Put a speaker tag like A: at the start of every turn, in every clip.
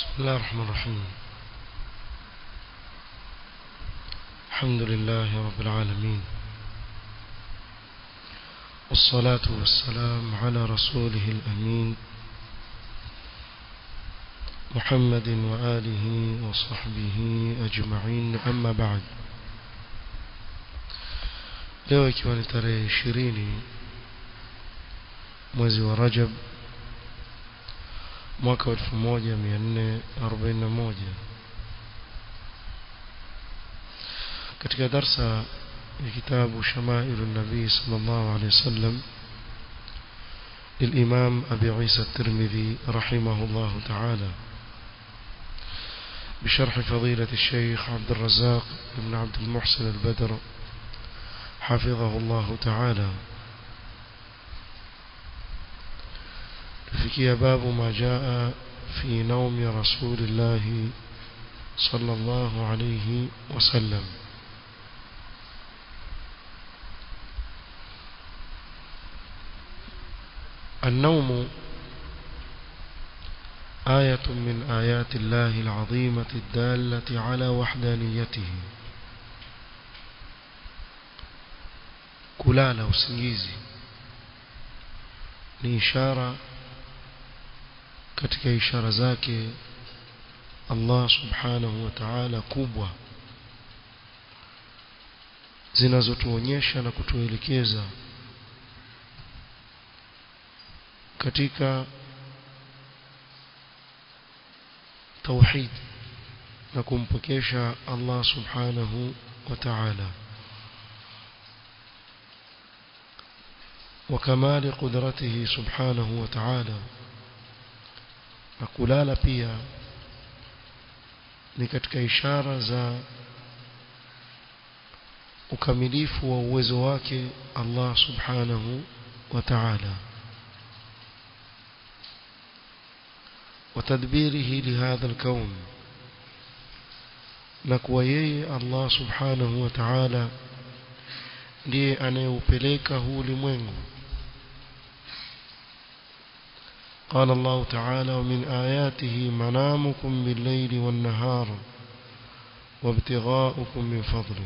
A: بسم الله الرحمن الرحيم الحمد لله رب العالمين والصلاة والسلام على رسوله الأمين محمد وآله وصحبه أجمعين أما بعد leo ikiwa ni tarehe ishirini mwezi wa rajab mwaka wa elfu moja mia nne arobaini na moja katika darsa ya kitabu shamailu nabii sal llahu alehi wasallam للإمام أبي عيسى الترمذي رحمه الله تعالى بشرح فضيلة الشيخ عبد الرزاق بن عبد المحسن البدر حفظه الله تعالى فكي باب ما جاء في نوم رسول الله صلى الله عليه وسلم النوم آية من آيات الله العظيمة الدالة على وحدانيته kulala usingizi ni ishara katika ishara zake Allah subhanahu wa ta'ala kubwa zinazotuonyesha na kutuelekeza katika tauhid na kumpokesha Allah subhanahu wa ta'ala وكمال قدرته سبحانه وتعالى نقولال pia ni katika ishara za ukamilifu wa uwezo wake Allah subhanahu wa ta'ala وتدبيره لهذا الكون نكوا yeye Allah subhanahu wa ta'ala ndiye anayeupeleka huu ulimwengu قال الله تعالى ومن آياته منامكم بالليل والنهار وابتغاؤكم من فضله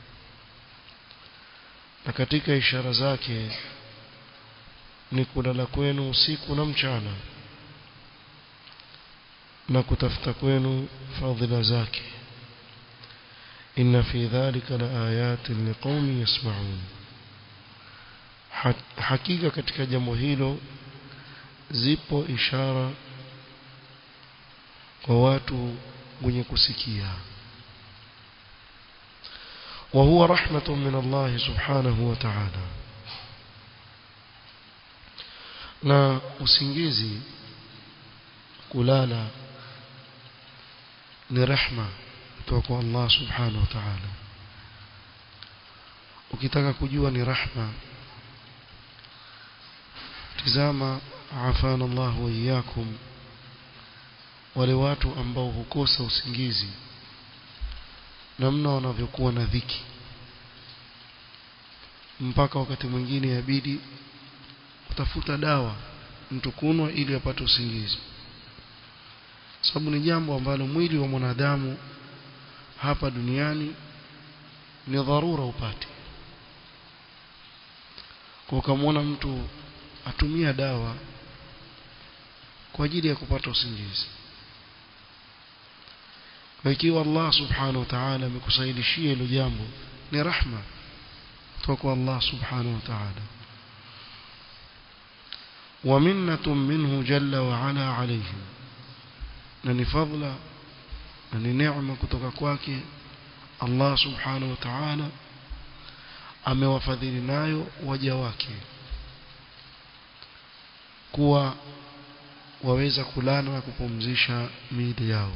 A: na katika ishara zake ni kulala kwenu usiku na mchana na kutafuta kwenu fadhila zake inna fi dhalika la ayatin liqaumin yasma'un hakika katika jambo hilo zipo ishara kwa watu wenye kusikia وهو رحمة من الله سبحانه وتعالى na usingizi kulala ni rehma kutoka kwa Allah subhanahu wa ta'ala ukitaka kujua ni rahma tizama afana Allah wa iyyakum wale watu ambao hukosa usingizi namna wanavyokuwa na dhiki mpaka wakati mwingine yabidi kutafuta dawa mtu kunwa ili apate usingizi sababu ni jambo ambalo mwili wa mwanadamu hapa duniani ni dharura upate kwa ukamwona mtu atumia dawa kwa ajili ya kupata usingizi kwa ikiwa Allah subhanahu wa ta'ala amekusaidishia hilo jambo ni rahma kutoka kwa Allah subhanahu wa ta'ala ومنة منه جل وعلا عليهم na ni fadla na ni neema kutoka kwake Allah subhanahu wa ta'ala amewafadhili nayo waja wake kuwa waweza kulala na kupumzisha miili yao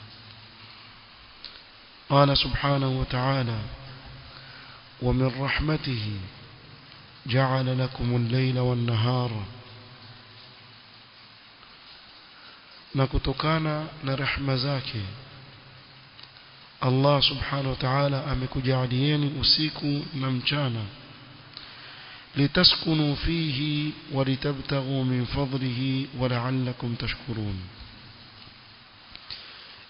A: قال سبحانه وتعالى ومن رحمته جعل لكم الليل والنهار na kutokana na rehema zake Allah subhanahu wa ta'ala amekujalieni usiku na mchana litaskunu fihi walitabtaghu min fadlihi wala'allakum tashkurun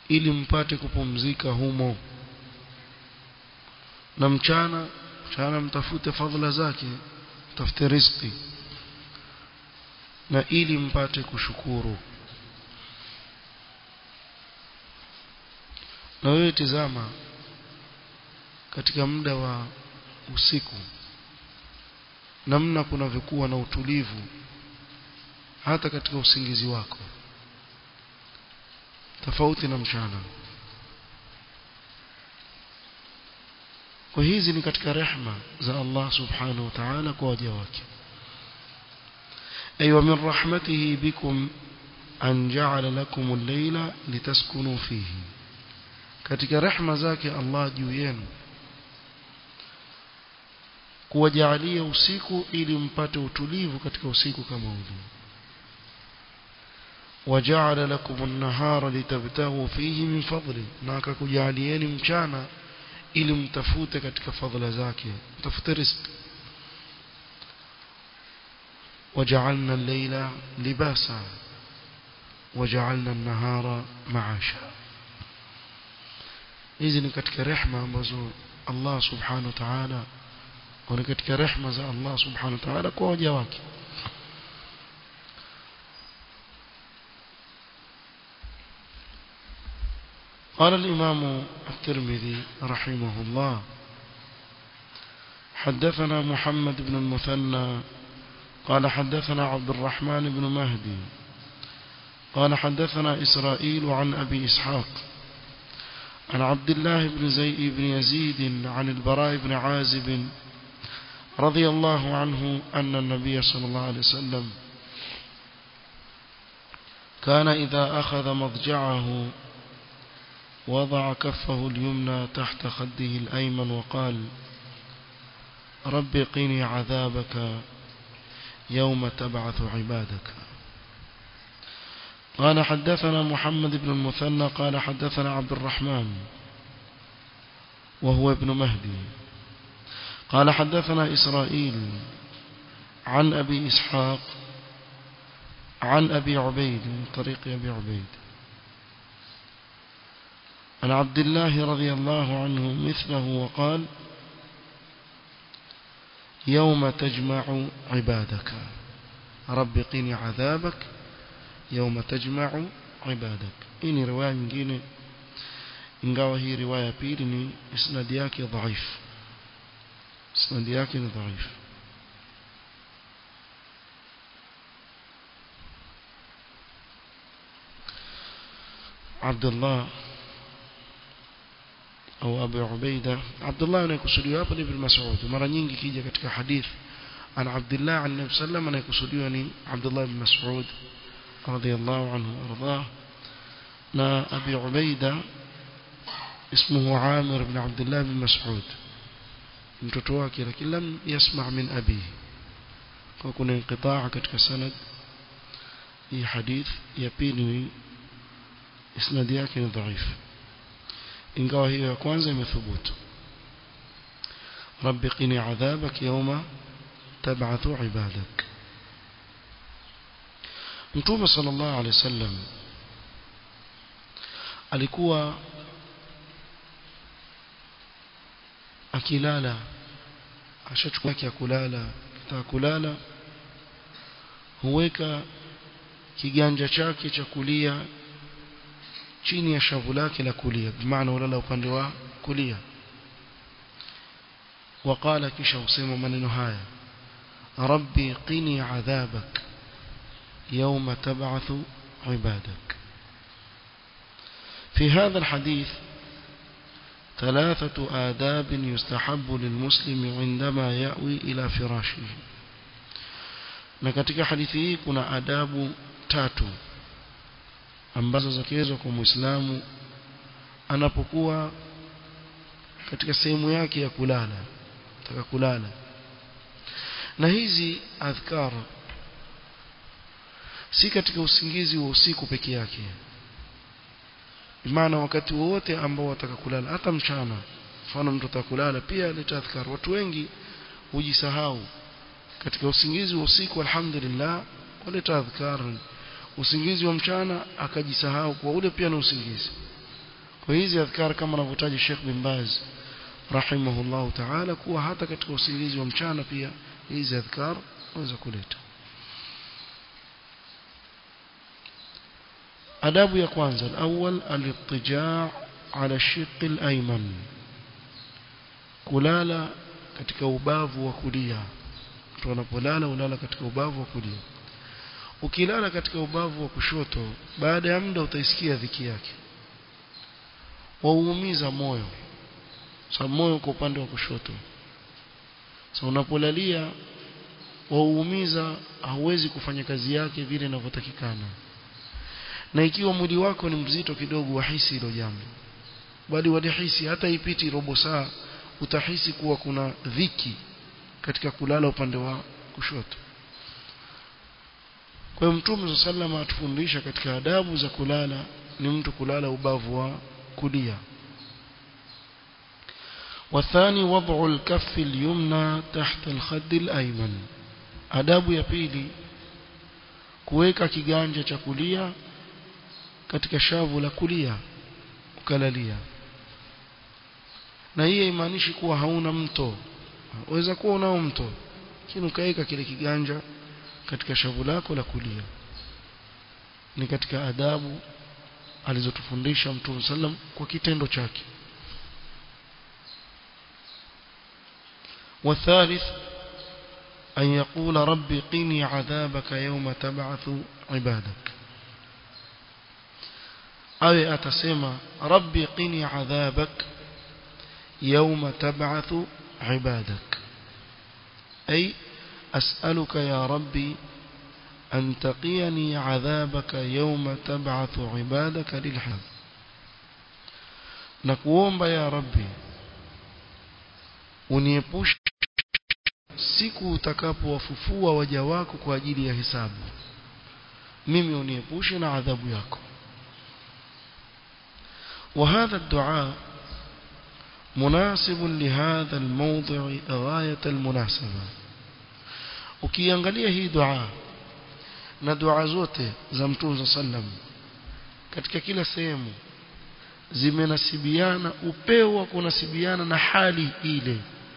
A: ili mpate kupumzika humo na mchana mchana mtafute fadhila zake mtafute riziki na ili mpate kushukuru na wewe tizama katika muda wa usiku namna kunavyokuwa na utulivu hata katika usingizi wako tofauti na mchana kwa hizi ni katika rehma za Allah subhanahu wa ta'ala kwa waja wake أي ومن رحمته بكم أن جعل لكم الليل لتسكنوا فيه katika rehma zake Allah juu yenu kuwajalia usiku ili mpate utulivu katika usiku kama ule waja'ala lakum an-nahara litabtaghu fihi min fadli na akakujalieni mchana ili mtafute katika fadhila zake mtafute riziki وجعلنا الليل لباسا وجعلنا النهار معاشا hizi ni katika rehma ambazo Allah subhanahu wa ta'ala ni katika rehma za Allah subhanahu wa ta'ala kwa waja wake قال الإمام الترمذي رحمه الله حدثنا محمد بن المثنى قال حدثنا عبد الرحمن بن مهدي قال حدثنا إسرائيل عن أبي إسحاق عن عبد الله بن زي بن يزيد عن البراء بن عازب رضي الله عنه أن النبي صلى الله عليه وسلم كان إذا أخذ مضجعه وضع كفه اليمنى تحت خده الأيمن وقال رب قني عذابك يوم تبعث عبادك قال حدثنا محمد بن المثنى قال حدثنا عبد الرحمن وهو ابن مهدي قال حدثنا إسرائيل عن أبي إسحاق عن أبي عبيد من طريق أبي عبيد عن عبد الله رضي الله عنه مثله وقال يوم تجمع عبادك رب قني عذابك يوم تجمع عبادك إني رواية nyingine ingawa hii riwaya pili ni isnadi yake dhaif isnadi yake ni dhaif عبد الله au Abu Ubaida Abdullah anayekusudiwa hapa ni Ibn Mas'ud mara nyingi kija katika hadith an Abdullah an Nabii sallam anayekusudiwa ni Abdullah ibn Mas'ud radiyallahu anhu ardah na Abi Ubaida اسمه عامر بن عبد الله بن مسعود mtoto wake lakini lam yasma' min abihi kwa kuna inqitaa katika sanad hii hadith ya pili isnadi yake ni dhaifu ingawa hiyo ya kwanza imethubutu rabbi qini adhabak yawma tab'athu ibadak mtume sallallahu alaihi wasallam alikuwa akilala ashachukua yake ya kulala kitaka kulala huweka kiganja chake cha kulia chini ya shavu lake la kulia bimaana ulala upande wa kulia وقال kisha usema maneno haya rabbi qini adhabak يوم تبعث عبادك في هذا الحديث ثلاثة آداب يستحب للمسلم عندما يأوي إلى فراشه na katika hadithi hii kuna adabu tatu ambazo zakiwezwa kwa muislamu anapokuwa katika sehemu yake ya kulala taka kulala na hizi adhkar si katika usingizi wa usiku peke yake maana wakati wote ambao wataka kulala hata mchana mfano mtu atakulala pia aleta adhkar watu wengi hujisahau katika usingizi wa usiku alhamdulillah waleta adhkar usingizi wa mchana akajisahau kwa ule pia na usingizi kwa hizi adhkar kama anavyotaja Sheikh bin Baz rahimahullah ta'ala kuwa hata katika usingizi wa mchana pia hizi adhkar unaweza kuleta adabu ya kwanza alawwal al-ittija' ala shiq al-ayman kulala katika ubavu wa kulia mtu anapolala ulala katika ubavu wa kulia ukilala katika ubavu wa kushoto baada ya muda utaisikia dhiki yake wauumiza moyo sababu moyo uko upande wa kushoto so unapolalia wauumiza hauwezi kufanya kazi yake vile inavyotakikana na ikiwa mwili wako ni mzito kidogo wahisi hilo jambo bali walihisi hata ipiti robo saa utahisi kuwa kuna dhiki katika kulala upande wa kushoto kwa hiyo mtume sallama atufundisha katika adabu za kulala ni mtu kulala ubavu wa kulia والثاني وضع الكف اليمنى تحت الخد الأيمن adabu ya pili kuweka kiganja cha kulia katika shavu la kulia ukalalia na hii haimaanishi kuwa hauna mto waweza kuwa unao mto lakini ukaweka kile kiganja katika shavu lako la kulia ni katika adabu alizotufundisha Mtume sallam kwa kitendo chake والثالث أن يقول ربي قني عذابك يوم تبعث عبادك أو أتسمى ربي قني عذابك يوم تبعث عبادك أي أسألك يا ربي أن تقيني عذابك يوم تبعث عبادك للحظ نكوomba يا ربي uniepushe siku utakapowafufua waja wako kwa ajili ya hisabu mimi uniepushe na adhabu yako وهذا الدعاء مناسب لهذا الموضع غاية المناسبة ukiangalia hii dua na dua zote za Mtume sallam katika kila sehemu zimenasibiana upeo wa kunasibiana na hali ile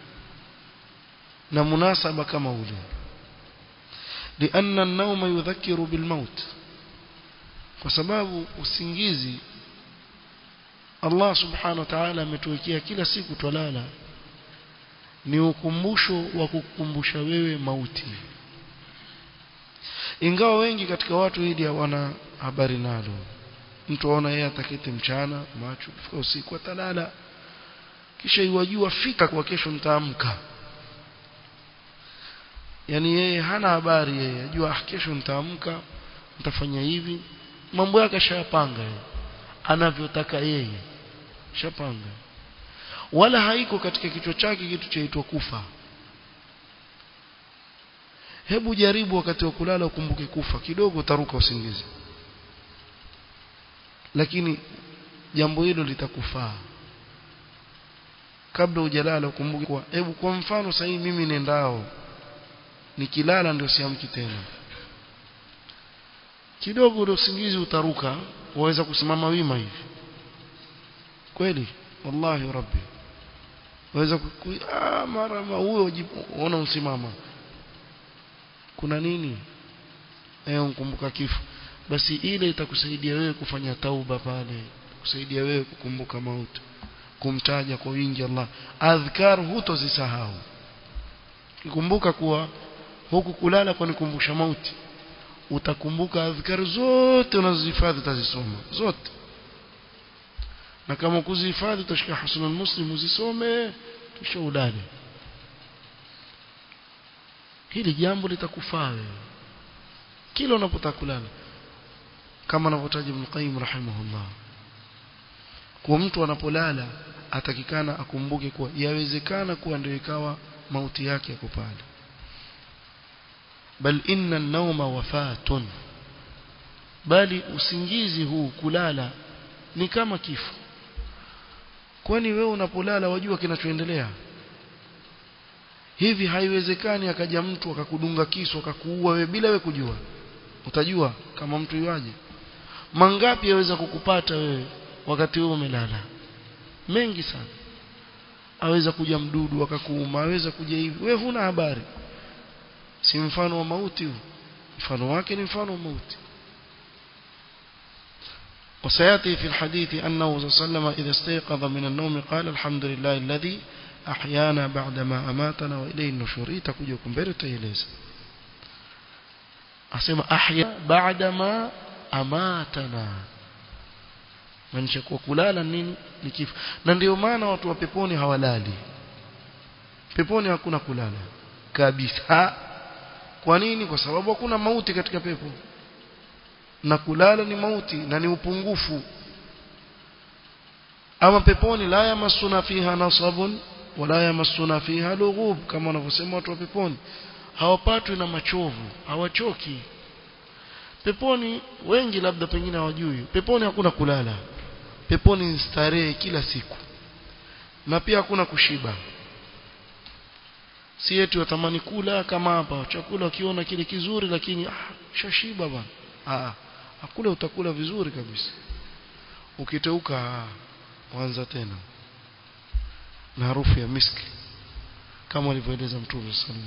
A: na munasaba kama ule لأن النوم يذكر بالموت kwa sababu usingizi Allah subhanahu wa ta'ala ametuwekea kila siku twalala ni ukumbusho wa kukumbusha wewe mauti ingawa wengi katika watu hili hawana habari nalo mtu aona yeye ataketi mchana macho kufika usiku atalala kisha iwajua fika kwa kesho nitaamka yani yeye hana habari yeye ajua kesho nitaamka nitafanya hivi mambo yake ashayapanga yeye anavyotaka yeye shapanga wala haiko katika kichwa chake kitu chaitwa kufa hebu jaribu wakati wa kulala ukumbuke kufa kidogo utaruka usingizi lakini jambo hilo litakufaa kabla hujalala ukumbuke kwa hebu kwa mfano sasa mimi nendao nikilala ndio siamki tena kidogo ule usingizi utaruka waweza kusimama wima hivi kweli wallahi rabbi waweza ah mara huyo unaona usimama kuna nini eh ukumbuka kifo basi ile itakusaidia wewe kufanya tauba pale kusaidia wewe kukumbuka mauti kumtaja kwa wingi Allah adhkar hutozisahau kikumbuka kuwa huku kulala kwa nikumbusha mauti utakumbuka adhkar zote unazozihifadhi utazisoma zote na kama kuzihifadhi utashika husnul muslim uzisome kisha udale hili jambo litakufaa wewe kila unapotaka kulala kama anavyotaja Ibn Qayyim rahimahullah kwa mtu anapolala atakikana akumbuke kuwa yawezekana kuwa ndio ikawa mauti yake yako pale bal inna an-nawma wafatun bali usingizi huu kulala ni kama kifo kwani wewe unapolala wajua kinachoendelea hivi haiwezekani akaja mtu akakudunga kisu akakuua wewe bila wewe kujua utajua kama mtu yuaje mangapi yaweza kukupata wewe wakati huo umelala mengi sana aweza kuja mdudu akakuuma aweza kuja hivi wewe huna habari si mfano wa mauti huu mfano wake ni mfano wa mauti وسياتي في الحديث انه صلى الله عليه وسلم اذا استيقظ من النوم قال الحمد لله الذي احيانا بعدما اماتنا واليه النشور itakuja kumbele taeleza asema ahya بعدما amatana maanisha kwa kulala nini ni kifo na ndio maana watu wa peponi hawalali peponi hakuna kulala kabisa kwa nini kwa sababu hakuna mauti katika pepo na kulala ni mauti na ni upungufu ama peponi la yamassuna fiha nasabun wala yamassuna fiha lughub kama wanavyosema watu wa peponi hawapatwi na machovu hawachoki peponi wengi labda pengine hawajui peponi hakuna kulala peponi ni starehe kila siku na pia hakuna kushiba si yetu watamani kula kama hapa chakula ukiona kile kizuri lakini ah shashiba bwana ah hakula utakula vizuri kabisa ukiteuka ah, wanza tena na harufu ya miski kama alivyoeleza mtume sallallahu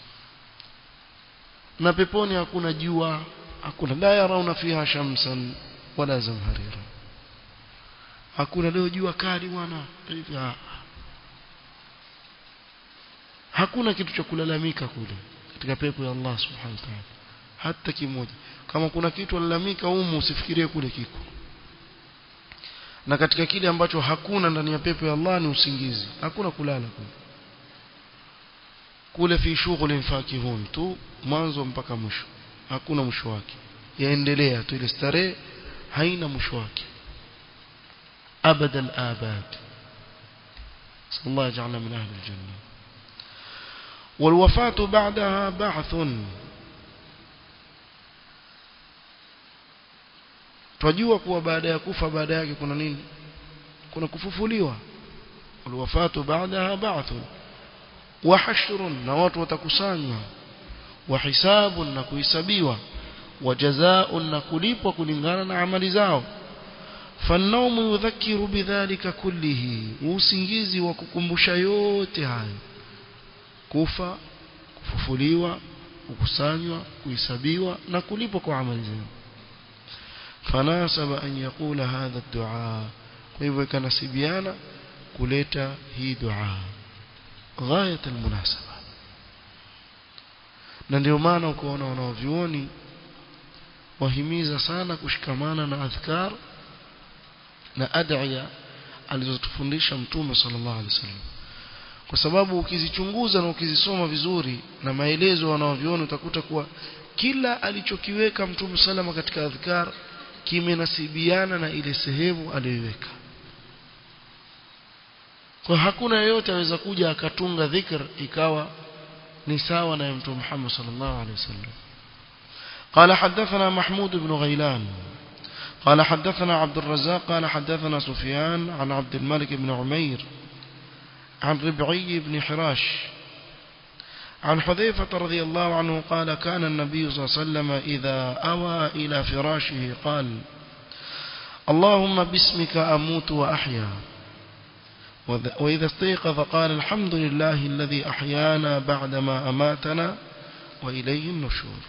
A: na peponi hakuna jua hakuna la yarauna fiha shamsan wala zamharira hakuna leo jua kali bwana hivi ah. hakuna kitu cha kulalamika kule katika pepo ya Allah subhanahu wa ta'ala hata kimoja kama kuna kitu alalamika humu usifikirie kule kiko na katika kile ambacho hakuna ndani ya pepo ya Allah ni usingizi hakuna kulala kule kule fi shughulin fakihun tu mwanzo mpaka mwisho hakuna mwisho wake yaendelea tu ile starehe haina mwisho wake abadan abad sallallahu yaj'alna min ahli aljanna والوفاة بعدها بعث twajua kuwa baada ya kufa baada yake kuna nini kuna kufufuliwa walwafatu baadaha ba'thun wa hashrun na watu watakusanywa wa hisabun na kuhesabiwa wa jazaa'un na kulipwa kulingana na amali zao فالنوم يذكر بذلك كله usingizi wa kukumbusha yote hayo kufa kufufuliwa kukusanywa kuhesabiwa na kulipwa kwa amali zao فناسب أن يقول هذا الدعاء وإذا كان سبيانا كليت هي دعاء غاية المناسبة na ndio maana ukaona wanaovyuoni wahimiza sana kushikamana na adhkar na ad'iya alizotufundisha mtume sallallahu alaihi wasallam kwa sababu ukizichunguza na ukizisoma vizuri na maelezo wanaovyuoni utakuta kuwa kila alichokiweka mtume salama katika adhkar kimenasibiana na ile sehemu aliyoiweka kwa hakuna yeyote aweza kuja akatunga dhikr ikawa ni sawa na mtume Muhammad sallallahu alaihi wasallam قال حدثنا محمود بن غيلان قال حدثنا عبد الرزاق قال حدثنا سفيان عن عبد الملك بن عمير عن ربعي بن حراش عن حذيفة رضي الله عنه قال كان النبي صلى الله عليه وسلم إذا أوى إلى فراشه قال اللهم باسمك أموت وأحيا وإذا استيقظ قال الحمد لله الذي أحيانا بعدما أماتنا وإليه النشور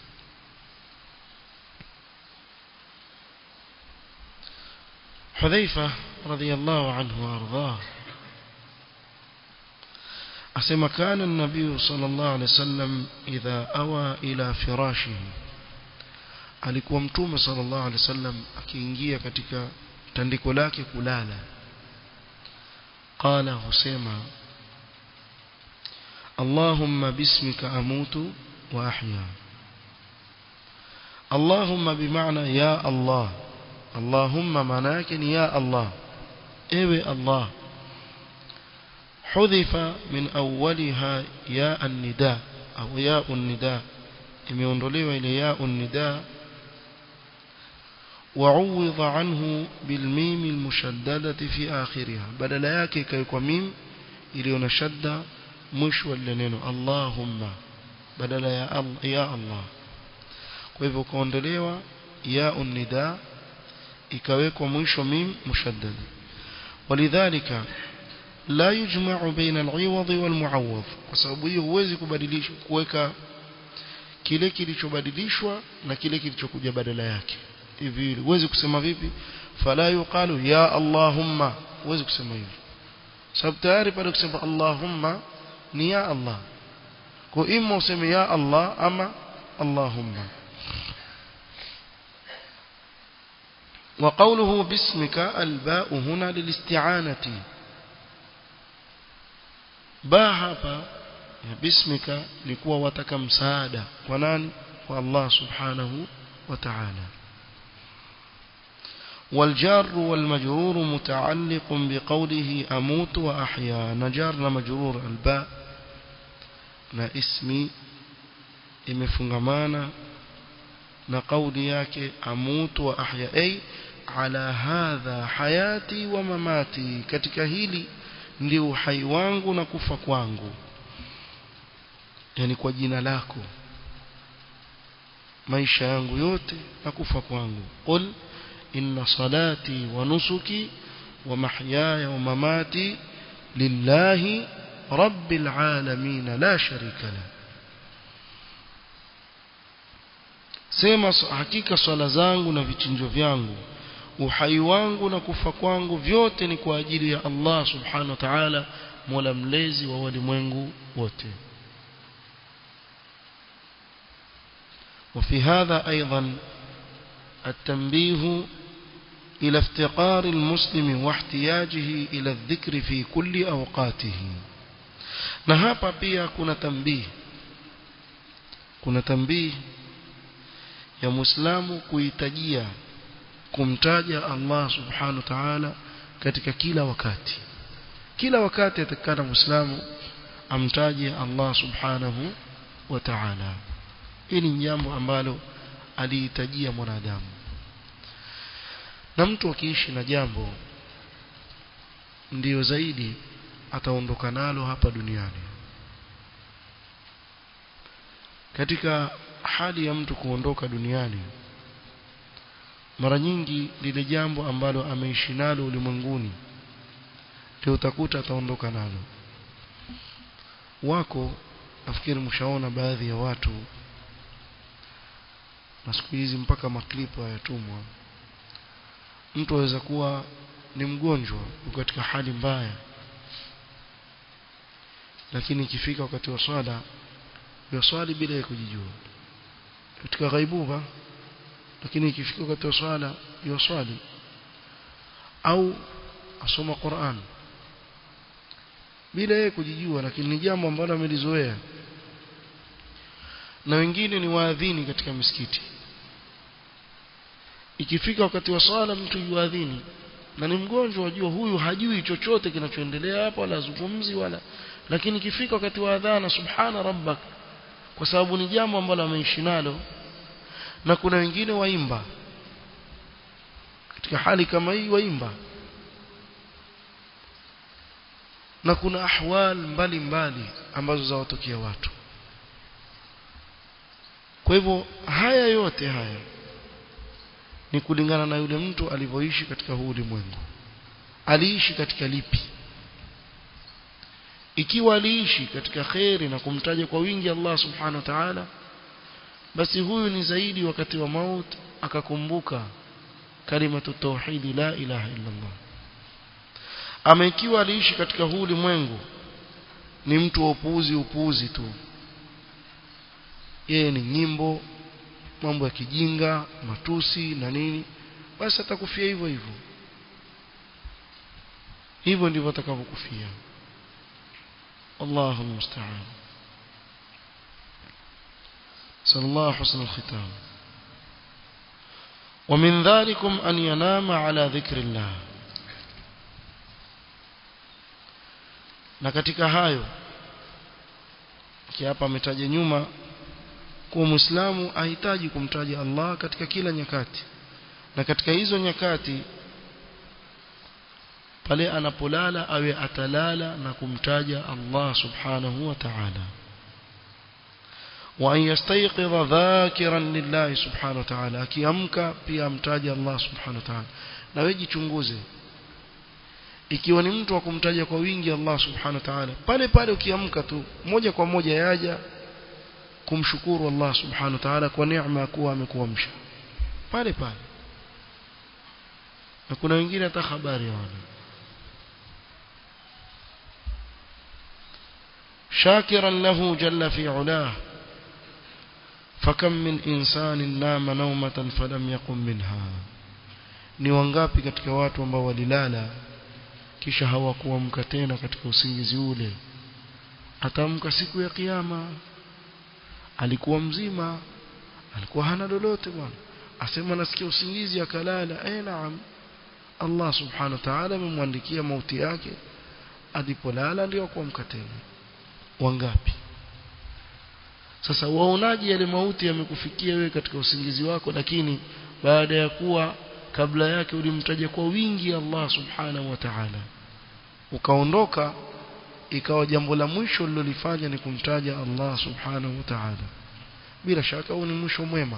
A: حذيفة رضي الله عنه وأرضاه أسمى كان النبي صلى الله عليه وسلم إذا أوى إلى فراشه alikuwa mtume sallallahu alaihi wasallam akiingia katika tandiko lake kulala qala husema Allahumma bismika amutu wa ahya Allahumma bimaana ya Allah Allahumma maana yake ni ya Allah ewe Allah حذف من أولها ياء النداء أو ياء النداء imeondolewa ile ya النداء وعوض عنه بالميم المشددة في آخرها بدل yake ikaikwa mim iliyo na shadda mwisho wa neno Allahumma badala ya Allah ya Allah kwa hivyo kaondolewa ya النداء ikawekwa mwisho mim mushaddad walidhalika la yujma'u baina al-'iwad wal-mu'awwad kwa sababu hiyo huwezi kubadilisha kuweka kile kilichobadilishwa na kile kilichokuja badala yake hivi huwezi kusema vipi fala yuqalu ya allahumma huwezi kusema hivyo sababu tayari pale kusema allahumma ni ya allah kwa imma useme ya allah ama allahumma وقوله باسمك الباء هنا للاستعانة باء hapa باسمك ni kuwa wataka msaada kwa nani kwa Allah subhanahu wa ta'ala والجار والمجرور متعلق بقوله أموت وأحيا نجار مجرور الباء na ismi imefungamana na kauli yake amutu wa ahya ay ala hadha hayati wa mamati katika hili ndio uhai wangu na kufa kwangu yani kwa jina lako maisha yangu yote na kufa kwangu qul inna salati wa nusuki wa mahyaya wa mamati lillahi rabbil alamin la sharika la sema hakika swala zangu na vichinjo vyangu uhai wangu na kufa kwangu vyote ni kwa ajili ya Allah subhanahu wa ta'ala mola mlezi wa walimwengu wote وفي هذا أيضا التنبيه إلى افتقار المسلم واحتياجه إلى الذكر في كل أوقاته نهابا بيا كنا تنبيه كنا تنبيه ya muislamu kuhitajia kumtaja Allah subhanahu wa ta'ala katika kila wakati kila wakati atakana muislamu amtaje Allah subhanahu wa ta'ala hili ni jambo ambalo alihitajia mwanadamu na mtu akiishi na jambo ndiyo zaidi ataondoka nalo hapa duniani katika hali ya mtu kuondoka duniani mara nyingi lile jambo ambalo ameishi nalo ulimwenguni ndio utakuta ataondoka nalo wako nafikiri mshaona baadhi ya watu na siku hizi mpaka maklipo hayatumwa mtu aweza kuwa ni mgonjwa yuko katika hali mbaya lakini ikifika wakati wa swala yaswali bila ya kujijua katika ghaibuba lakini ikifika wakati wa swala yaswali au asoma Qur'an bila yeye kujijua lakini ni jambo ambalo amelizoea na wengine ni waadhini katika misikiti ikifika wakati wa swala mtu yuadhini na ni mgonjwa wajua huyu hajui chochote kinachoendelea hapa wala zungumzi wala lakini ikifika wakati wa adhana subhana rabbak kwa sababu ni jambo ambalo ameishi nalo na kuna wengine waimba katika hali kama hii waimba na kuna ahwal mbalimbali mbali ambazo zawatokea watu kwa hivyo haya yote haya ni kulingana na yule mtu alivyoishi katika huu ulimwengu aliishi katika lipi ikiwa aliishi katika khairi na kumtaja kwa wingi Allah subhanahu wa ta'ala basi huyu ni zaidi wakati wa maut akakumbuka kalimatu tauhidi la ilaha illa Allah ama ikiwa aliishi katika huu ulimwengu ni mtu wa upuuzi upuuzi tu yeye ni nyimbo mambo ya kijinga matusi na nini basi atakufia hivyo hivyo hivyo ndivyo atakavyokufia الله المستعان صلى الله حسن الختام ومن ذلكم أن ينام على ذكر الله na katika hayo hapa ametaja nyuma kuwa muislamu ahitaji kumtaja Allah katika kila nyakati na katika hizo nyakati pale anapolala awe atalala na kumtaja Allah subhanahu wa ta'ala وأن يستيقظ ذاكرا لله سبحانه وتعالى akiamka pia amtaja Allah subhanahu wa ta'ala na wewe jichunguze ikiwa ni mtu wa kumtaja kwa wingi Allah subhanahu wa ta'ala pale pale ukiamka tu moja kwa moja yaja kumshukuru Allah subhanahu wa ta'ala kwa neema kuwa amekuamsha pale pale na kuna wengine hata habari hawana شاكرا له جل في علاه فكم من إنسان نام نومة فلم يقم منها ni wangapi katika watu ambao walilala kisha hawakuamka tena katika usingizi ule atamka siku ya kiyama alikuwa mzima alikuwa hana lolote bwana asema nasikia usingizi akalala eh naam Allah subhanahu wa ta'ala amemwandikia mauti yake alipolala ndio kuamka tena wangapi sasa waonaje yale mauti yamekufikia wewe katika usingizi wako lakini baada ya kuwa kabla yake ulimtaja kwa wingi Allah subhanahu wa ta'ala ukaondoka ikawa jambo la mwisho lilolifanya ni kumtaja Allah subhanahu wa ta'ala bila shaka huu ni mwisho mwema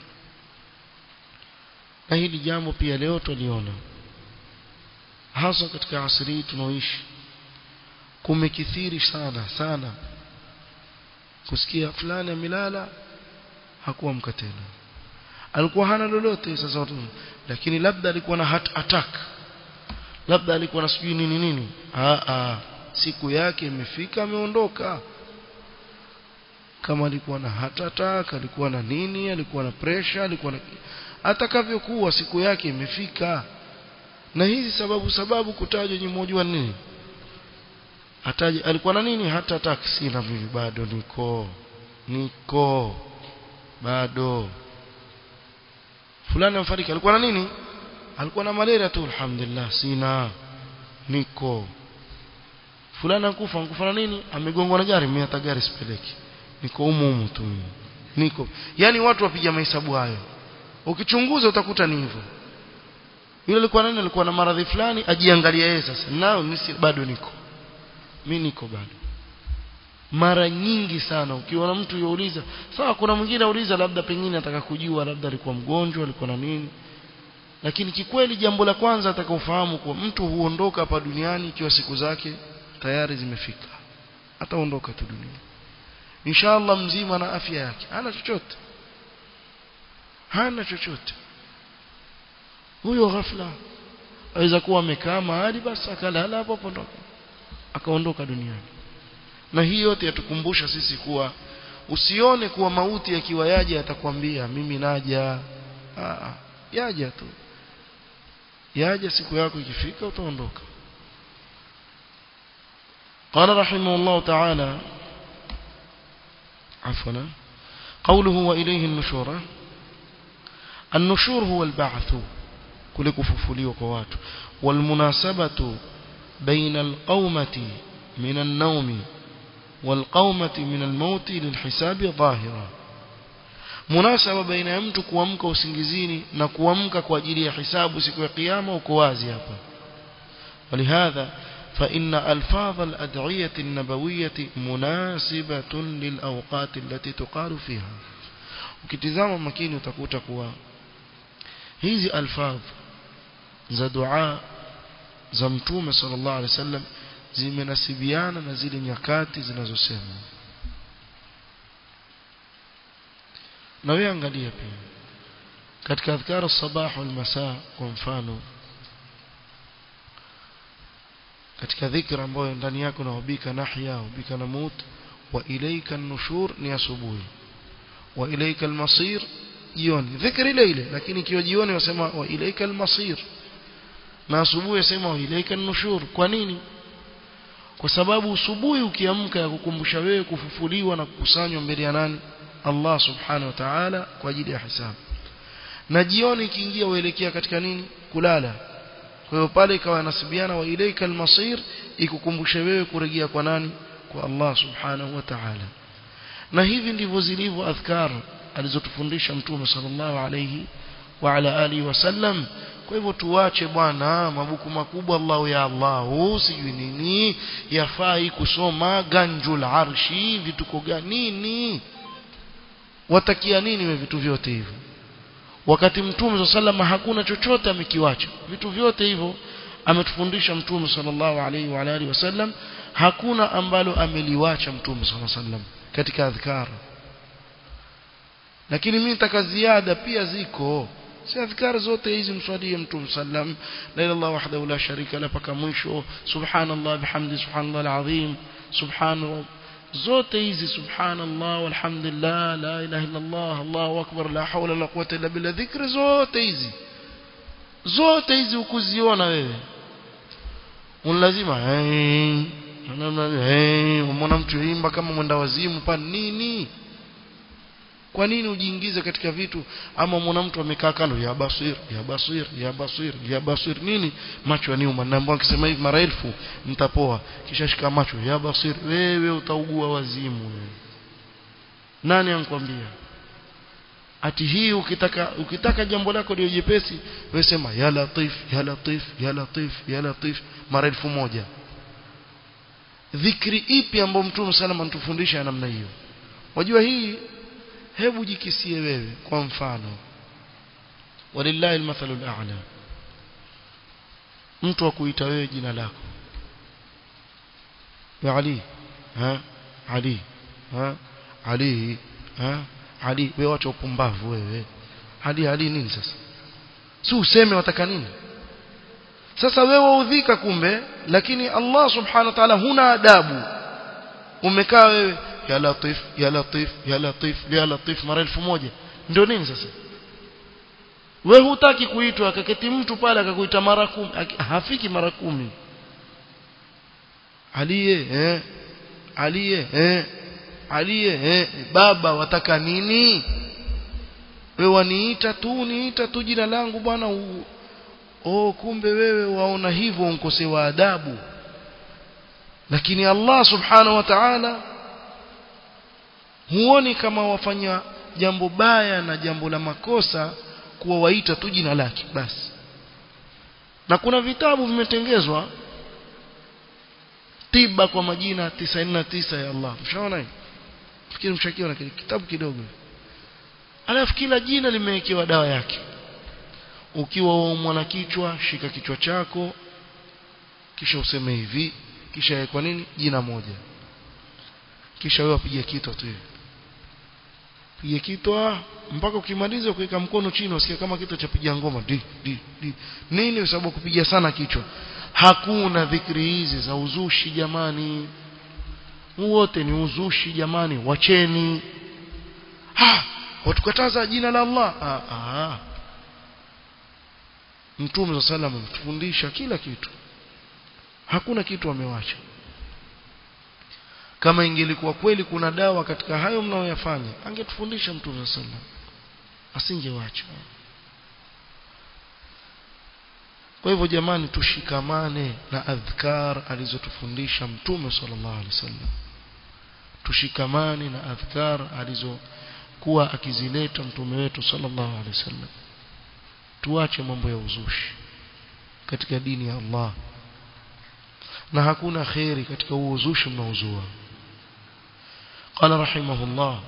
A: na hili jambo pia leo tuliona hasa katika asri tunaoishi kumekithiri sana sana kusikia fulani amelala hakuamka tena alikuwa hana lolote sasa watu lakini labda alikuwa na heart attack labda alikuwa na sijui nini nini ah ah siku yake imefika ameondoka kama alikuwa na heart attack alikuwa na nini alikuwa na pressure alikuwa na atakavyokuwa siku yake imefika na hizi sababu sababu kutajwa ni mmoja wa nini ataje alikuwa na nini hata attack sina mimi bado niko niko bado fulani amefariki alikuwa na nini alikuwa na malaria tu alhamdulillah sina niko fulani ankufa ankufa na nini amegongwa na gari mimi hata gari sipeleki niko humu humu tu niko yani watu wapiga mahesabu hayo ukichunguza utakuta ni hivyo yule alikuwa nani alikuwa na maradhi fulani ajiangalia yeye sasa nao nisi bado niko mimi niko bado mara nyingi sana ukiona mtu yuuliza sawa kuna mwingine auliza labda pengine ataka kujua labda alikuwa mgonjwa alikuwa na nini lakini kikweli jambo la kwanza atakaofahamu kuwa mtu huondoka hapa duniani ikiwa siku zake tayari zimefika ataondoka tu duniani inshallah mzima na afya yake hana chochote hana chochote huyo ghafla aweza kuwa amekaa mahali basi akalala hapo hapo akaondoka duniani na hii yote yatukumbusha sisi kuwa usione kuwa mauti yakiwa yaje atakwambia mimi naja Aa, yaja tu yaja siku yako ikifika utaondoka قال رحمه الله تعالى عفوا قوله وإليه النشور النشور هو البعث كل كففلي وقوات والمناسبة بين القومة من النوم والقومة من الموت للحساب ظاهرة munasaba baina ya mtu kuamka usingizini na kuamka kwa ajili ya hisabu siku ya kiyama uko wazi hapa ولهذا فإن ألفاظ الأدعية النبوية مناسبة للأوقات التي تقال فيها ukitizama makini utakuta kuwa hizi alfadh za dua za mtume sallallahu alaihi wasallam zimenasibiana na zile nyakati zinazosema na wewe angalia pia katika adhkar sabah wal masaa kwa mfano katika dhikra ambayo ndani yako na ubika nahya ubika namut wa ilayka an-nushur ni asubuhi wa ilayka al-masir jioni dhikri ile ile lakini ikiwa jioni wasema wa ilayka al-masir na asubuhi wasema wa ilayka an-nushur kwa nini kwa sababu asubuhi ukiamka ya kukumbusha wewe kufufuliwa na kukusanywa mbele ya nani Allah subhanahu wa ta'ala kwa ajili ya hisabu na jioni ikiingia uelekea katika nini kulala kwa hiyo pale ikawa nasibiana wa ilaika almasir ikukumbushe wewe kurejea kwa nani kwa Allah subhanahu wa ta'ala na hivi ndivyo zilivyo adhkar alizotufundisha mtume sallallahu alayhi wa ala alihi wasallam kwa hivyo tuache bwana mabuku makubwa Allah ya Allah sijui nini yafai kusoma ganjul arshi vituko gani nini watakia nini we vitu vyote hivyo wakati mtume sallallahu hakuna chochote amekiwacha vitu vyote hivyo ametufundisha mtume sallallahu alaihi wa alihi wasallam hakuna ambalo ameliwacha mtume sallallahu alaihi wasallam katika adhkar lakini mimi nitaka ziada pia ziko si adhkar zote hizi mswalie mtume sallam la ilaha illallah wahdahu la sharika la paka mwisho subhanallah bihamdi subhanallah alazim subhanallah zote hizi subhanallah walhamdulillah la ilaha illallah allahu akbar la hawla la quwwata illa billah dhikri zote hizi zote hizi ukuziona wewe unalazima hey hey umeona mtu imba kama mwenda wazimu pa nini kwa nini ujiingize katika vitu ama mwana mtu amekaa kando ya basir ya basir ya basir ya basir nini macho yaniuma naambia akisema hivi mara elfu mtapoa kisha shika macho ya basir wewe utaugua wazimu wewe nani ankwambia ati hii ukitaka ukitaka jambo lako liwe jepesi wewe sema ya latif ya latif ya latif ya latif mara elfu moja dhikri ipi ambayo mtume salama anatufundisha namna hiyo wajua hii hebu jikisie wewe kwa mfano walillahi almathalu al'a mtu akuita wewe jina lako ya ali ha ali ha ali ha ali wewe wacha upumbavu wewe ali ali nini sasa si useme wataka nini sasa wewe udhika kumbe lakini Allah subhanahu wa ta'ala huna adabu umekaa wewe ya latif ya latif ya latif ya latif mara elfu moja ndio nini sasa wewe hutaki kuitwa akaketi mtu pale akakuita mara kumi hafiki mara kumi aliye eh aliye eh aliye eh baba wataka nini wewe waniita tu niita tu jina langu bwana oh kumbe wewe waona hivyo unkosewa adabu lakini Allah subhanahu wa ta'ala huoni kama wafanya jambo baya na jambo la makosa kuwa waita tu jina lake basi na kuna vitabu vimetengezwa tiba kwa majina 99 ya Allah mshaona hivi fikiri mshakiona kile kitabu kidogo alafu kila jina limewekewa dawa yake ukiwa mwana kichwa shika kichwa chako kisha useme hivi kisha kwa nini jina moja kisha wewe upige kitwa tu pige kitwa mpaka ukimaliza kuweka mkono chini usikie kama kitu cha piga ngoma di di di nini kwa sababu kupiga sana kichwa hakuna dhikri hizi za uzushi jamani wote ni uzushi jamani wacheni ha watukataza jina la Allah ah, ah. Mtume wa sallam ametufundisha kila kitu hakuna kitu amewacha kama ingelikuwa kweli kuna dawa katika hayo mnayoyafanya angetufundisha Mtume wa sallam asingewacha kwa hivyo jamani tushikamane na adhkar alizotufundisha Mtume sallallahu alaihi wasallam tushikamane na adhkar alizokuwa akizileta mtume wetu sallallahu alaihi wasallam tuache mambo ya uzushi katika dini ya Allah na hakuna khairi katika huo uzushi mnaozua قال رحمه الله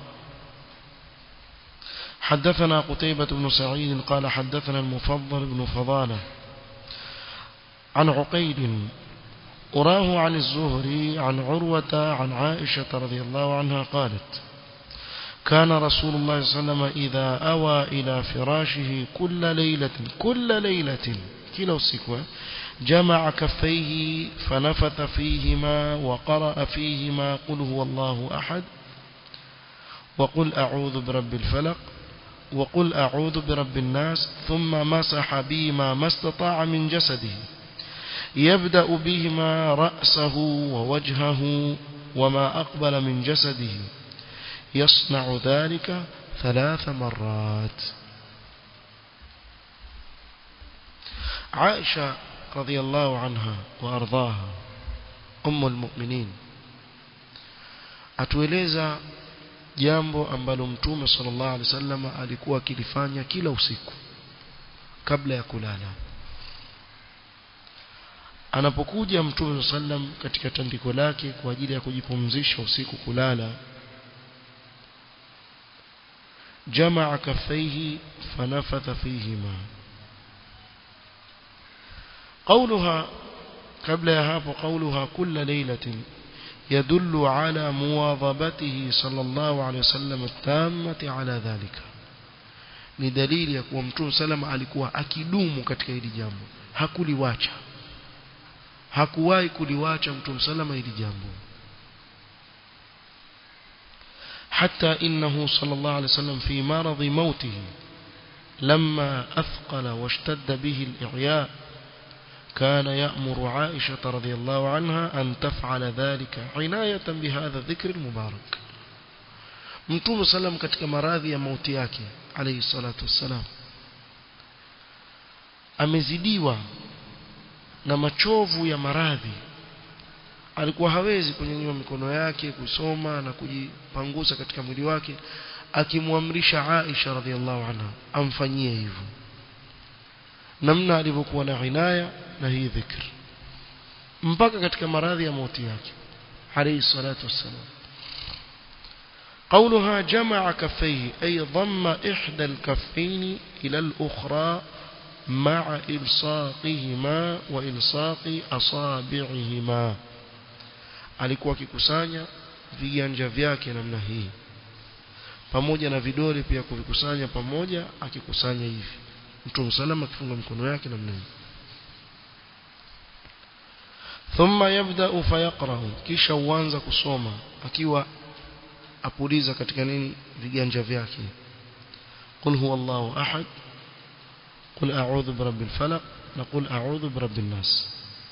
A: حدثنا قتيبة بن سعيد قال حدثنا المفضل بن فضالة عن عقيد أراه عن الزهري عن عروة عن عائشة رضي الله عنها قالت كان رسول الله صلى الله عليه وسلم إذا أوى إلى فراشه كل ليلة كل ليلة كلا السكوة جمع كفيه فنفث فيهما وقرأ فيهما قل هو الله أحد وقل أعوذ برب الفلق وقل أعوذ برب الناس ثم مسح بهما ما استطاع من جسده يبدأ بهما رأسه ووجهه وما أقبل من جسده يصنع ذلك ثلاث مرات عائشة رضي الله عنها وأرضاها أم المؤمنين atueleza jambo ambalo mtume sallallahu alaihi wasallam alikuwa akilifanya kila usiku kabla ya kulala anapokuja mtume sallam katika tandiko lake kwa ajili ya kujipumzisha usiku kulala جمع كفيه فنفث فيهما قولها قبل يهاب قولها كل ليلة يدل على مواظبته صلى الله عليه وسلم التامة على ذلك ni dalili ya kuwa mtume salama alikuwa akidumu katika hili jambo hakuliwacha hakuwahi kuliwacha mtume salama hili jambo حتى إنه صلى الله عليه وسلم في مرض موته لما أثقل واشتد به الإعياء كان يأمر عائشة رضي الله عنها أن تفعل ذلك عناية بهذا الذكر المبارك mtume salam katika maradhi ya mauti yake alayhi salatu wassalam amezidiwa na machovu ya maradhi alikuwa hawezi kunyanyua mikono yake kusoma na kujipangusa katika mwili wake akimwamrisha Aisha radhiallahu anha amfanyie hivyo namna alivyokuwa na inaya na hii dhikr mpaka katika maradhi ya mauti yake alayhi salatu wassalam قولها جمع كفيه أي ضم إحدى الكفين إلى الأخرى مع إلصاقهما وإلصاق أصابعهما alikuwa akikusanya viganja vyake namna hii pamoja na vidole pia kuvikusanya pamoja akikusanya hivi mtume salama akifunga mikono yake namna hii thumma yabda fayaqra kisha uanza kusoma akiwa apuliza katika nini viganja vyake qul huwa Allahu ahad qul a'udhu birabbil falaq na qul a'udhu birabbin nas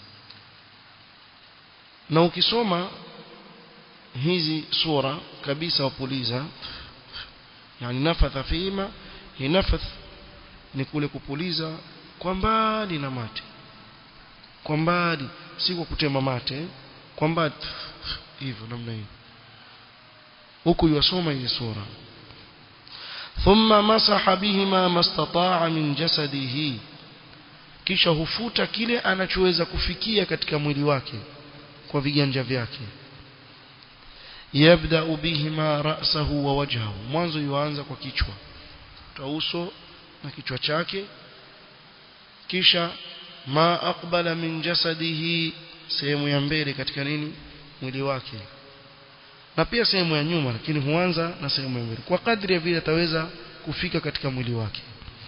A: na ukisoma hizi sura kabisa wapuliza yani nafatha fima hi nafath ni kule kupuliza kwa mbali na mate kwa mbali si kwa kutema mate kwa mbali hivyo namna hiyo huku yasoma hii sura thumma masaha bihima mastataa min jasadihi kisha hufuta kile anachoweza kufikia katika mwili wake kwa viganja vyake yabda bihima ra'sahu wa wajhahu mwanzo yuanza kwa kichwa uso na kichwa chake kisha ma aqbala min jasadihi sehemu ya mbele katika nini mwili wake na pia sehemu ya nyuma lakini huanza na sehemu ya mbele kwa kadri ya vile ataweza kufika katika mwili wake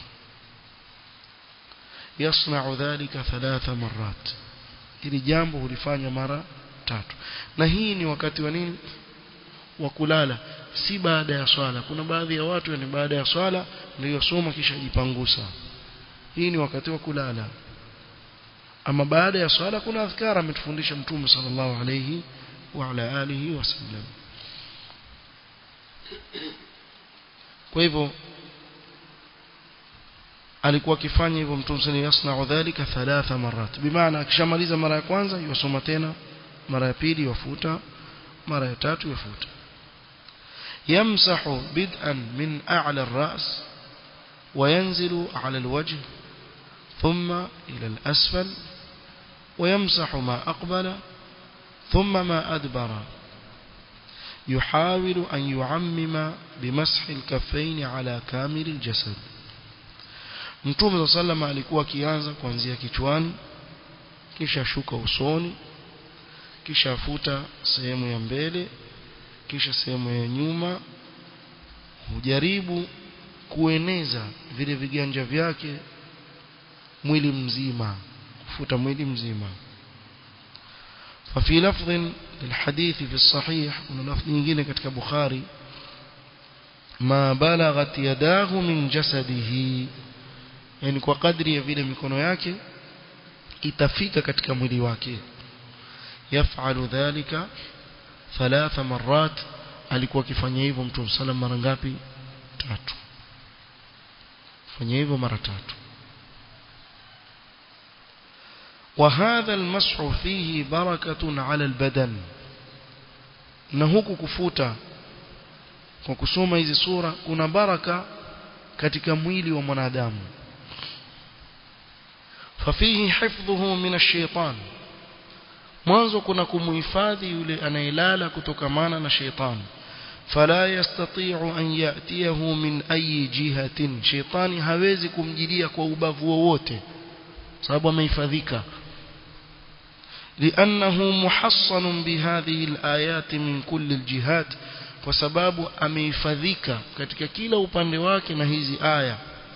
A: yasna'u dhalika thalatha marrat ili jambo hulifanya mara tatu na hii ni wakati wa nini wa kulala si baada ya swala kuna baadhi ya watu ni baada ya swala ndio soma kisha jipangusa hii ni wakati wa kulala ama baada ya swala kuna adhkara ametufundisha mtume sallallahu alayhi wa ala alihi wasallam kwa hivyo alikuwa akifanya hivyo mtume sallallahu yasna'u dhalika thalatha marat bimaana akishamaliza mara ya kwanza yusoma tena mara ya pili yafuta mara ya tatu yafuta yamsahu bid'an min a'la ar-ra's وينزل على الوجه ثم إلى الأسفل ويمسح ما أقبل ثم ما أدبر يحاول أن يعمم بمسح الكفين على كامل الجسد Mtume صلى الله عليه alikuwa akianza kuanzia kichwani kisha shuka usoni kisha afuta sehemu ya mbele kisha sehemu ya nyuma hujaribu kueneza vile viganja vyake mwili mzima kufuta mwili mzima ففي لفظ للحديث في الصحيح ولفظ nyingine katika Bukhari ma balaghat yadahu min jasadihi yani kwa kadri ya vile mikono yake itafika katika mwili wake yafalu dhalika thalatha marrat alikuwa akifanya hivyo mtume sallam mara ngapi tatu fanya hivyo mara tatu وهذا المسح فيه بركة على البدن na huku kufuta kwa kusoma hizi sura kuna baraka katika mwili wa mwanadamu fafihi hifdhuhu min ash-shaytan mwanzo kuna kumuhifadhi yule anayelala kutokamana na shaytan فلا يستطيع أن يأتيه من أي جهة شيطاني hawezi kumjilia kwa ubavu wowote sababu amehifadhika لأنه محصن بهذه الآيات من كل الجهات kwa sababu amehifadhika katika kila upande wake na hizi aya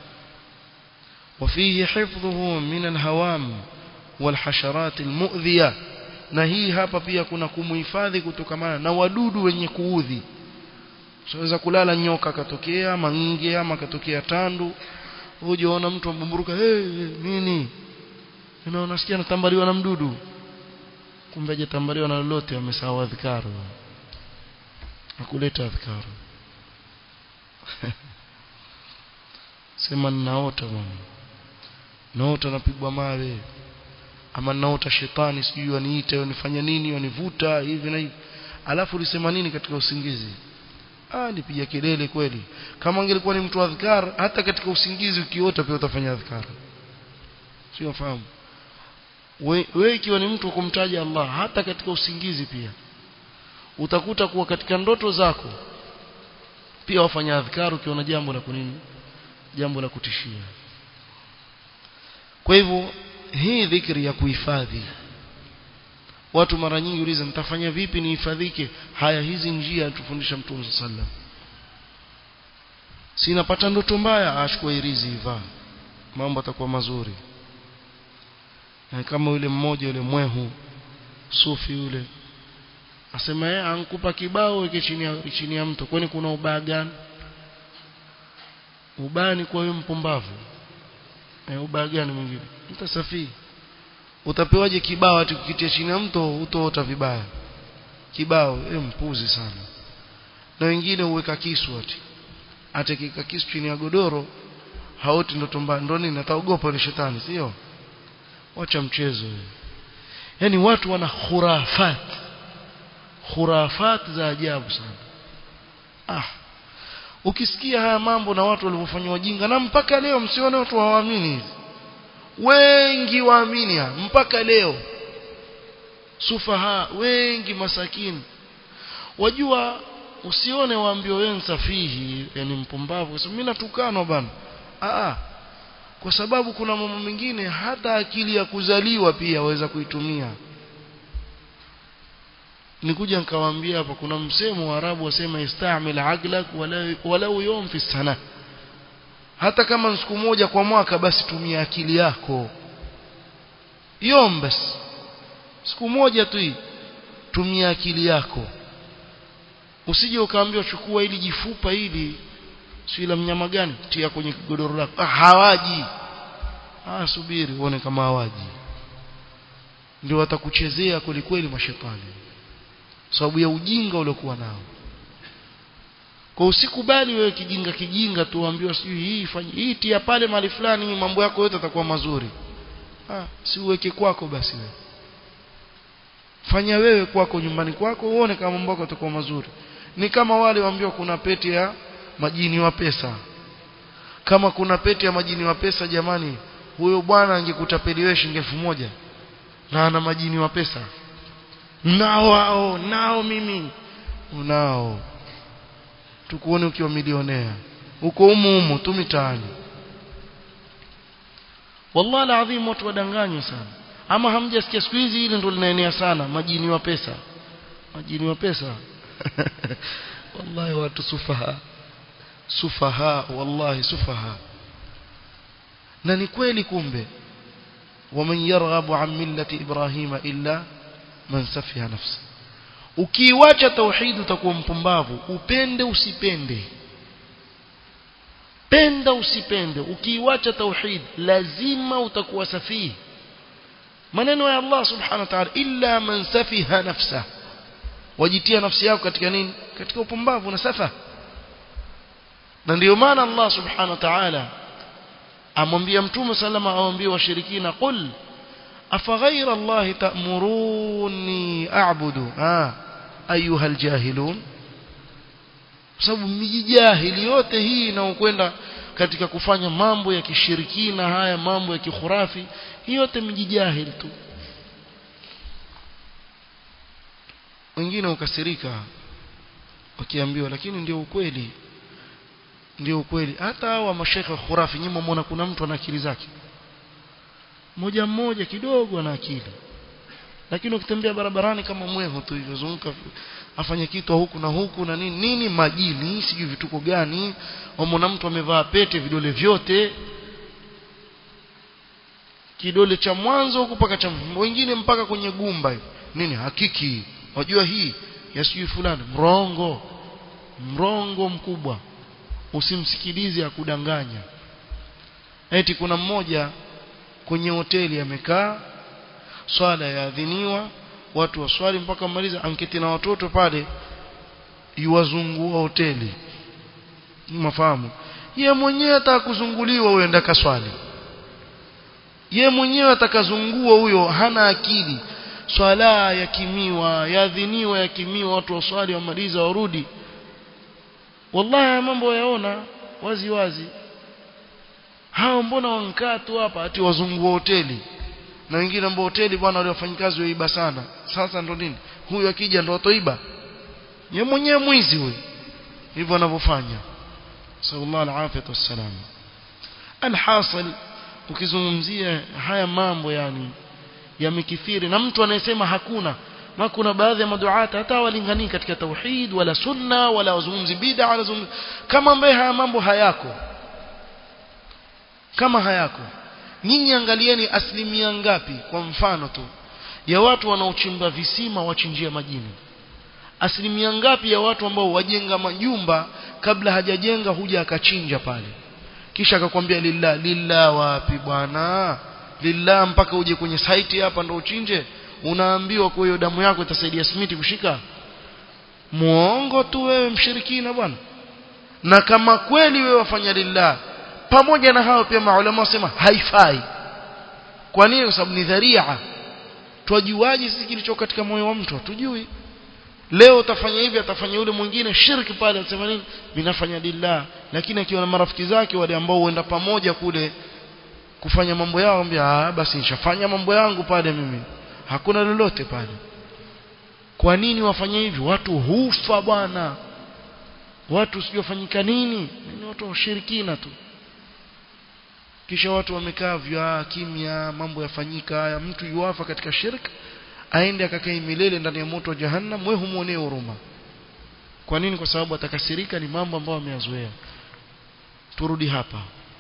A: وفيه حفظه من الهوام والحشرات المؤذية na hii hapa pia kuna kumuhifadhi kutokamana na wadudu wenye kuudhi unaweza kulala nyoka katokea mange ama katokea tandu ujiona mtu mbumburuka hey, nini na unasikia natambaliwa na mdudu kumbe hajatambaliwa na lolote amesahau adhikaru akuleta adhikaru sema ninaota bwana naota napigwa mawe ama naota shetani sijui waniita wanifanya nini wanivuta hivi na hivi alafu ulisema nini katika usingizi ah nipiga kelele kweli kama angelikuwa ni mtu wa adhkar hata katika usingizi ukiota pia utafanya adhkar sio fahamu wewe ikiwa ni mtu kumtaja Allah hata katika usingizi pia utakuta kuwa katika ndoto zako pia wafanya adhkar ukiona jambo la kunini jambo la kutishia kwa hivyo hii dhikri ya kuhifadhi watu mara nyingi uliza nitafanya vipi nihifadhike haya hizi njia tufundisha mtume sallam sinapata ndoto mbaya achukue irizi ivaa mambo atakuwa mazuri na kama yule mmoja yule mwehu sufi yule asema yeye ankupa kibao weke chini ya chini ya mto kwani kuna ubaya gani ubaya ni kwa wewe mpumbavu eh ubaya gani mwingine mtasafii utapewaje kibao ati kukitia chini ya mto utoota vibaya kibao eh mpuzi sana na wengine huweka kisu ati atakika kisu chini ya godoro haoti ndoto mbaya ndo nini ataogopa ni shetani sio wacha mchezo yani watu wana khurafat khurafat za ajabu sana ah ukisikia haya mambo na watu walivyofanywa wajinga na mpaka leo msione watu hawaamini hivi wengi waamini mpaka leo sufaha wengi masakini wajua usione waambio wewe safihi yani mpumbavu kwa sababu mimi natukanwa bana ah kwa sababu kuna mambo mengine hata akili ya kuzaliwa pia waweza kuitumia nikuja nikawaambia hapa kuna msemo wa Arabu wasema istamil aglak walau yawm fi sana hata kama siku moja kwa mwaka basi tumia akili yako yom basi siku moja tu hii tumia akili yako usije ukaambiwa chukua ili jifupa hili si la mnyama gani tia kwenye godoro lako ah, hawaji ah subiri uone kama hawaji ndio watakuchezea kweli kweli mashetani sababu ya ujinga uliokuwa nao kwa usikubali wewe kijinga kijinga tu uambiwa sijui hii fanye hii tia pale mahali fulani mambo yako yote yatakuwa mazuri ah si uweke kwako basi wewe fanya wewe kwako nyumbani kwako uone kama mambo yako yatakuwa mazuri ni kama wale waambiwa kuna pete ya majini wa pesa kama kuna pete ya majini wa pesa jamani huyo bwana angekutapeliwe shilingi elfu moja na ana majini wa pesa nao wao nao mimi unao tukuone ukiwa milionea uko humu humu tu mitaani wallahi alazim watu wadanganywa sana ama hamjasikia siku hizi hili ndio linaenea sana majini wa pesa majini wa pesa wallahi watu sufaha sufaha wallahi sufaha na ni kweli kumbe waman yarghabu an millati ibrahima illa man safiha nafsi ukiiwacha tauhid utakuwa mpumbavu upende usipende penda usipende ukiiwacha tauhid lazima utakuwa safihi maneno ya Allah subhanahu wa ta'ala illa man safiha nafsa wajitia nafsi yako katika nini katika upumbavu na safa na ndio maana Allah subhanahu wa ta'ala amwambia mtume salama awambie washirikina qul afaghayra Allah ta'muruni a'budu ah ayuha aljahilun sababu mijahili yote hii inaokwenda katika kufanya mambo ya kishirikina haya mambo ya kikhurafi hii yote mijijahili tu wengine ukasirika wakiambiwa lakini ndio ukweli ndio ukweli hata hawa mashekhe khurafi nyinyi mmeona kuna mtu ana akili zake mmoja mmoja kidogo ana akili lakini ukitembea barabarani kama mweho tu hivyo zunguka afanye kitu huku na huku na nini nini majini sijui vituko gani wamona mtu amevaa pete vidole vyote kidole cha mwanzo huku mpaka cha wengine mpaka kwenye gumba hivi nini hakiki wajua hii ya sijui fulani mrongo mrongo mkubwa usimsikilize akudanganya eti kuna mmoja kwenye hoteli amekaa swala yaadhiniwa watu waswali mpaka maliza anketi na watoto pale iwazungua hoteli mafahamu ye mwenyewe atakuzunguliwa huyo enda kaswali ye mwenyewe atakazungua huyo hana akili swala yakimiwa yaadhiniwa yakimiwa watu waswali wamaliza warudi wallahi mambo yaona wazi wazi hao mbona wankaa tu hapa ati wazungua hoteli na wengine ambao hoteli bwana wale wafanyikazi waiba sana sasa ndo nini huyu akija ndo atoiba yeye mwenyewe mwizi huyu hivyo anavyofanya sallallahu alaihi wasallam alhasil ukizungumzia haya mambo yani yamekithiri na mtu anayesema hakuna na kuna baadhi ya maduata hata walinganii katika tauhid wala sunna wala wazungumzi bid'a wala zungumzi kama ambaye haya mambo hayako kama hayako nyinyi angalieni asilimia ngapi kwa mfano tu ya watu wanaochimba visima wachinjia majini asilimia ngapi ya watu ambao wajenga majumba kabla hajajenga huja akachinja pale kisha akakwambia lillah lillah wapi bwana lillah mpaka uje kwenye site hapa ndo uchinje unaambiwa kwa hiyo damu yako itasaidia simiti kushika muongo tu wewe mshirikina bwana na kama kweli wewe wafanya lillah pamoja na hao pia maulama wasema haifai kwa nini kwa sababu ni dharia twajuaje sisi kilicho katika moyo wa mtu tujui leo utafanya hivi atafanya yule mwingine shirki pale atasema nini ninafanya lillah lakini akiwa na marafiki zake wale ambao huenda pamoja kule kufanya mambo yao ambia ah basi nishafanya mambo yangu pale mimi hakuna lolote pale kwa nini wafanye hivi watu hufa bwana watu sijofanyika nini ni watu washirikina tu kisha watu wamekaa vya kimya mambo yafanyika haya mtu yuafa katika shirk aende akakae milele ndani ya moto wa jahannam wewe humuonee huruma kwa nini kwa sababu atakasirika ni mambo ambayo ameyazoea turudi hapa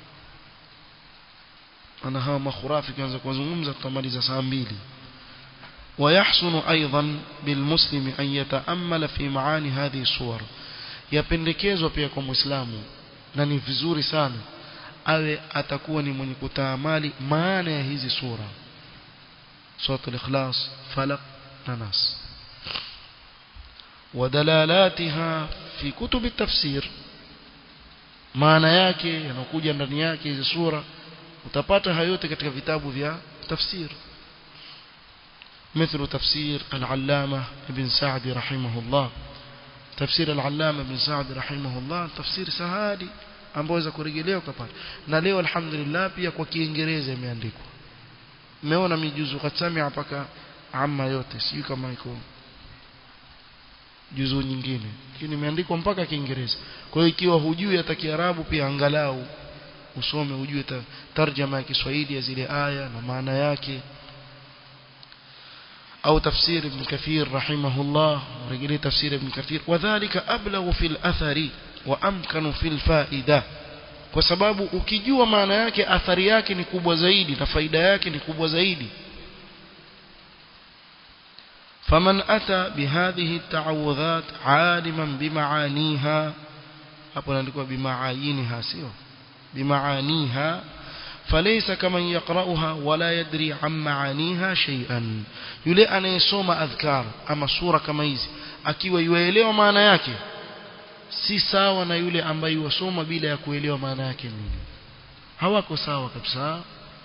A: ana hawa makhurafi kianza kuzungumza tutamaliza saa mbili ويحسن أيضا بالمسلم أن يتأمل في معاني هذه الصور yapendekezwa pia kwa muislamu na ni vizuri sana awe atakuwa ni mwenye kutaamali maana ya hizi sura suratul ikhlas falaq na nas ودلالاتها في كتب التفسير maana yake yanakuja ndani yake hizi sura utapata hayo yote katika vitabu vya tafsir مثل تفسير العلامة ابن سعد رحمه الله تفسير العلامة ابن سعد رحمه الله تفسير سهادي ambao waweza kurejelewa ukapata na leo alhamdulillah pia kwa kiingereza imeandikwa umeona mijuzu katsamia mpaka amma yote sijui kama iko juzu nyingine lakini imeandikwa mpaka kiingereza kwa hiyo ikiwa hujui hata kiarabu pia angalau usome ujue tarjama ya Kiswahili ya zile aya na maana yake أو تفسير ابن كثير رحمه الله ورجلي تفسير ابن كثير وذلك أبلغ في الأثر وأمكن في الفائدة kwa sababu ukijua maana yake athari yake ni kubwa zaidi na faida yake ni kubwa zaidi faman ata bihadhihi ta'awudhat aliman bimaaniha hapo inaandikwa bimaayiniha sio bimaaniha فليس كمن يقرأها ولا يدري عن معانيها شيئا yule anayesoma adhkar ama sura kama hizi akiwa yuelewa maana yake si sawa na yule ambaye wasoma bila ya kuelewa maana yake nini hawako sawa kabisa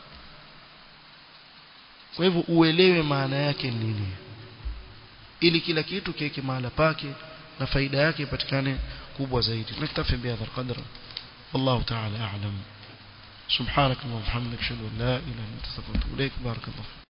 A: kwa hivyo uelewe maana yake nini ili kila kitu kiweke mahala pake na faida yake ipatikane kubwa zaidi naktafi bihadha alqadr والله تعالى أعلم سبحانك اللهم وبحمدك اشهد ان لا اله الا انت استغفرك واتوب اليك بارك الله